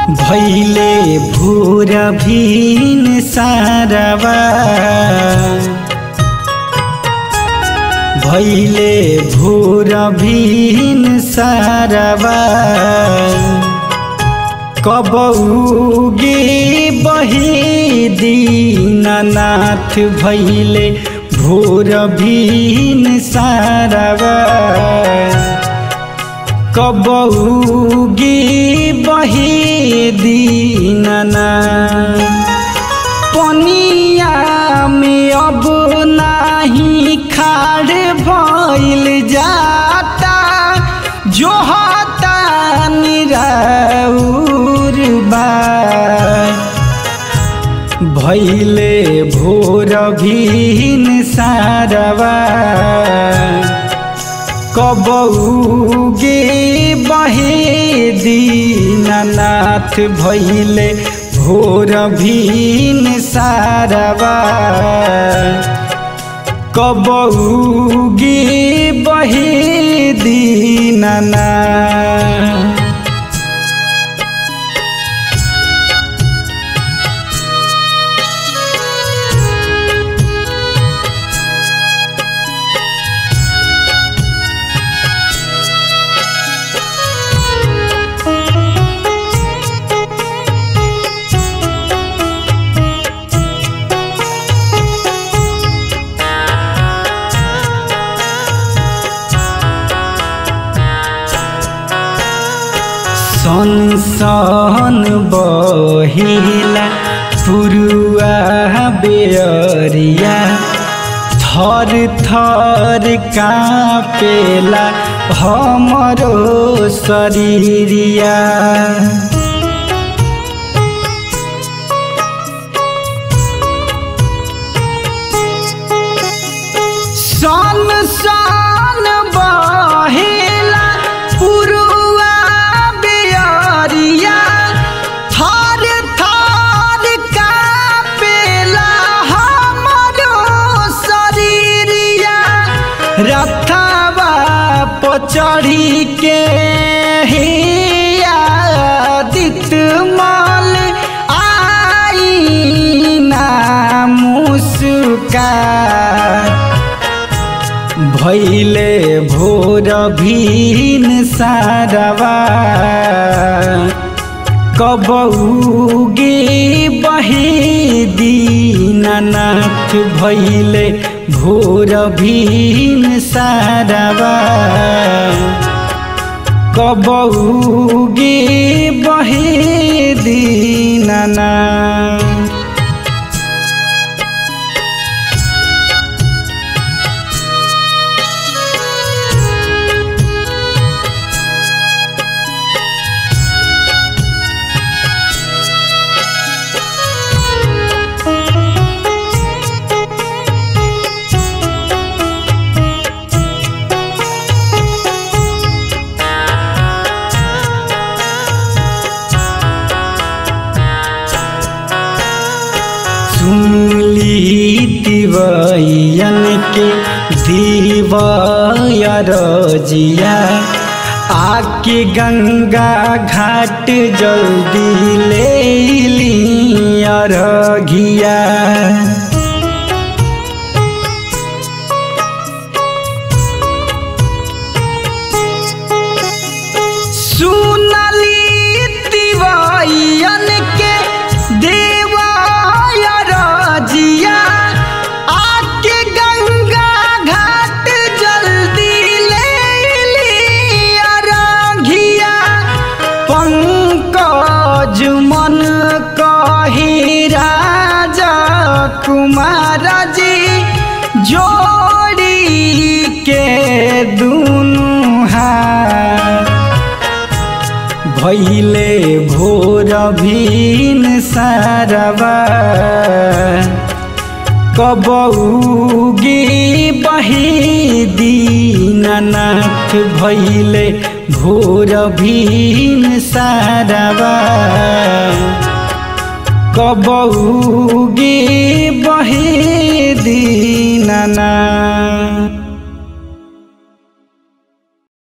भैले भूर भीन सारवा भैले भूर भीन सारवा कबौगे बहे दीननाथ भैले भोर भीन सारवा कबौगे बहे दीननाथ पनिया में अब नाही खाड़ भइल जाता जो हता निराउर बा भैले भोर भीन सारवा कबौगे बहे दीननाथ भैले भोर भीन सारवा कबौगे बहे दीननाथ सनसन बहिला पुरुआ बेअरिया थर थर कापेला हमरो शरीरिया सन सन बहेला पुरुआ बेअरिया थर थर कापेला हमरो शरीरिया रथवा पचढ़ी के हिया दित मल आई ना मुस्का भैले भोर भीन सारवा कबौगे बहे दीननाथ भैले भोर भीन सारवा कबौगे बहे दीननाथ सुनली तिवैयन के दीवाय रजिया आके गंगा घाट जल्दी ले लिया रघिया सुनली तिवैयन के देवाय रजिया आके गंगा घाट जल्दी ले लिया रघिया पंकज मन कही राजा कुमार जी जोड़ी के दुनु हाथ भैले भोर भीन सारवा कबौगे बहे दीननाथ भैले भोर भीन सारवा कबौगे